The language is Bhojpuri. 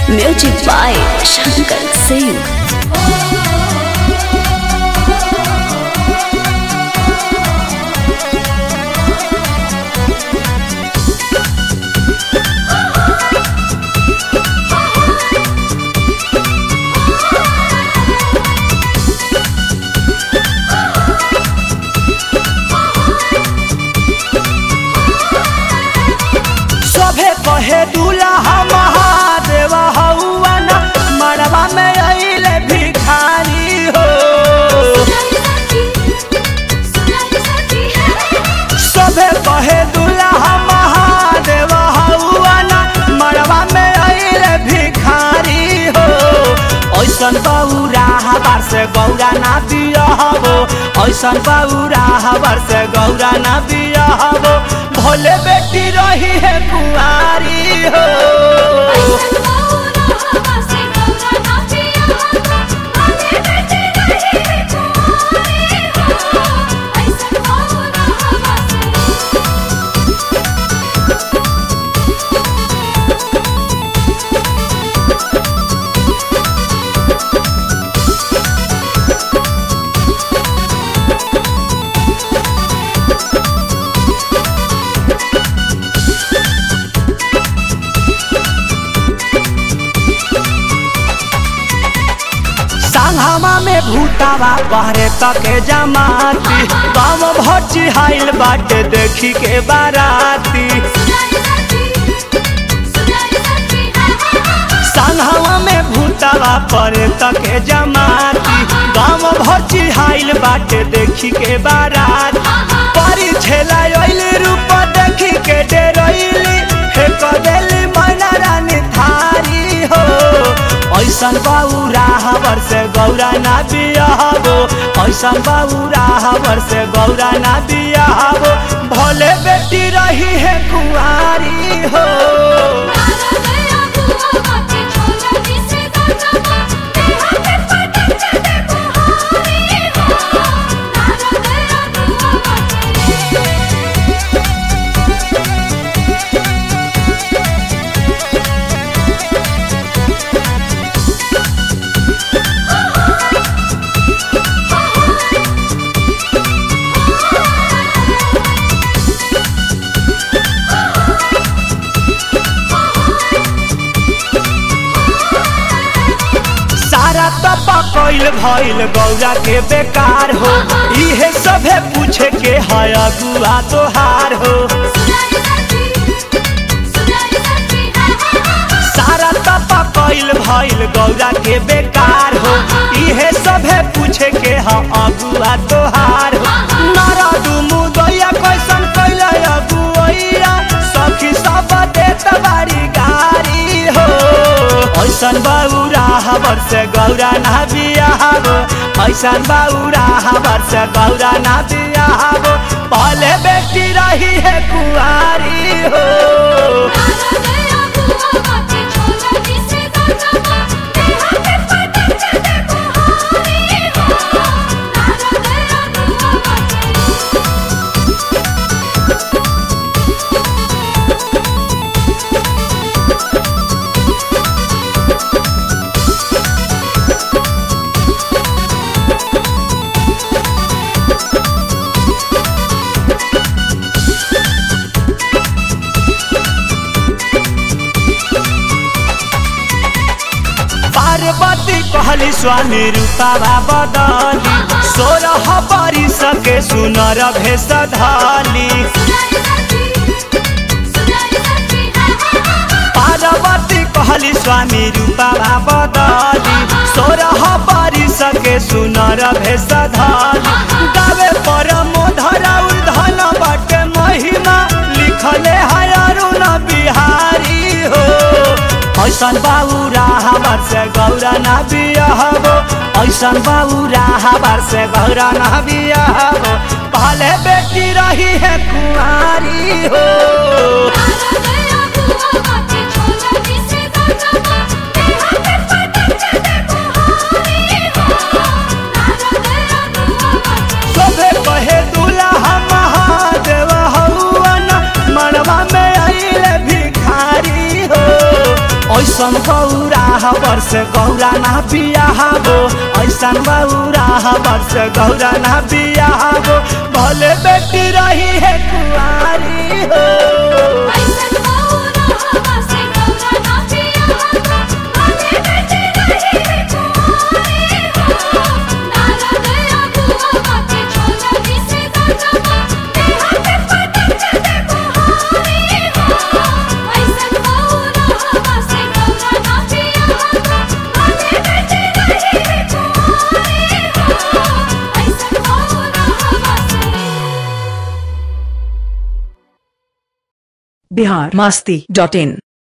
Music by Shankar Singh. सभे कहे दूल्हा महादेव हौआ ना मड़वा में अइले भिखारी हो सभे कहे दूल्हा महादेव हौआ ना मड़वा में अइले भिखारी हो ऐसन बौरा हबार से गौरा ना दिया हो ऐसन बौरा हबार से गौरा ना दिया हो भोले बेटी रही है कुआरी हो सांघामा में भूतावा बहरे तके जमाती गाँव भची हाइल बाटे देखी के बाराती सांघामा में भूतावा परे तके जमाती गाँव भची हाइल बाटे देखी के बाराती परी छेला अइली रूप देखी के डेरइली हे कदेली मैना रानी थारी हो ऐसन बौरा हबर से गौरा ना बियाहबो ऐसन बौरा हबर से गौरा ना बियाहबो भोले बेटी रही है कुआरी हो सारा तपा कइल भइल गौरा के बेकार हो इहे सभे पूछे के है अगुआ तोहार हो सारा तपा कइल भइल गौरा के बेकार हो इहे सभे पूछे के है अगुआ तोहार हो नारदू मुदैया कैसन कैल अगुआ सखी सब देत बारी गारी हो ऐसन बौरा हबर से गौरा ना बियाहबो ऐसन बौरा हबर से गौरा ना बियाहबो पहले बेटी रही है कुआरी हो पार्वती कहली स्वामी रूपावा बदली सोरह बरी सके सुनर भेष धाली पार्वती कहली स्वामी रूपावा बदली सोरह बरी सके सुनर भेष धाली गावे पर मोधरा धन बटे महिमा लिखले है अरुण बिहारी हो ऐसन बाबूरा हमार से गौरा ना बियाहबो ऐसन बाबूरा हमार से गौरा ना बियाहबो पहले बेटी रही है कुआरी हो सभे कहे दूल्हा महादेव हौआ ना मनवा में अइले भिखारी हो ऐसन गौरा हबर से गौरा ना बियाहबो ऐसन गौरा हबर से गौरा ना बियाहबो भले बेटी रही है कुआरी हो ऐसन गौरा हवा से गौरा ना पिया आगे बेटे रही है कुंवारी हो नारद अगुआ बाके छोला जिसे दाजमा देहा पे पटक चले कुहारी हो ऐसन गौरा हवा से गौरा ना पिया आगे बेटे रही है कुंवारी हो ऐसन गौरा हवा से बिहार मस्ती डॉट इन